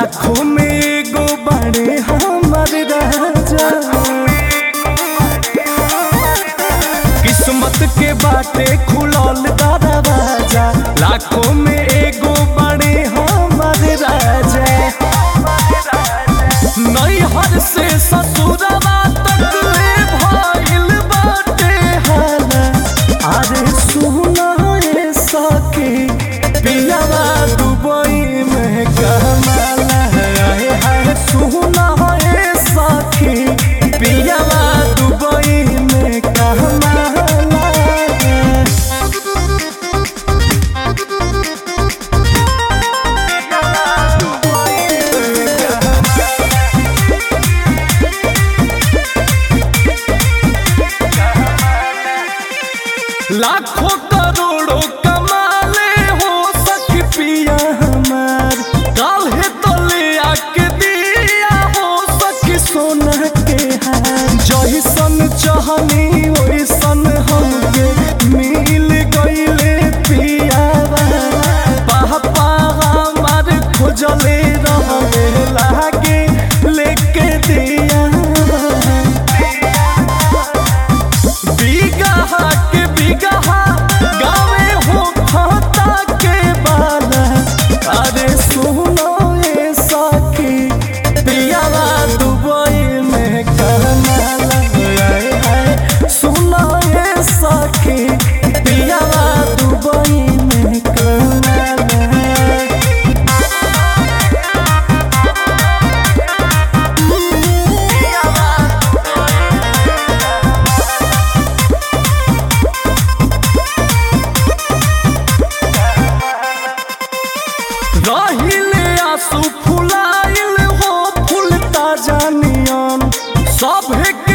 लाखों में एगो बड़े हमर राजा किस्मत के बाटे खुलल दरवाजा लाखों में एगो बड़े हमर राजा नैहर से ससुरवा तक ले भइल बाटे हाला अरे सुना रे सखी पियावा दुबई में कमाला है है सुना रे सखी पियावा दुबई में कमाला लाखों करोड़ों कमाले हो सखी पिया हमार काल्हे तो ले आके दिया हो सखी सोना के हार जैसन चाहनी वैसन हमके मिल गईले पियावा पापा हमार खोजले रहले लागे लेके दिया बिगहा के बिगहा गावे हो खाता के बाला अरे सुनो ये सखी पियावा दुबई में करनाला आए हाय सुनो ये सखी पियावा दुबई में करनाला रहिले आंसू फुलाइल हो फूल ताजा नियन सभे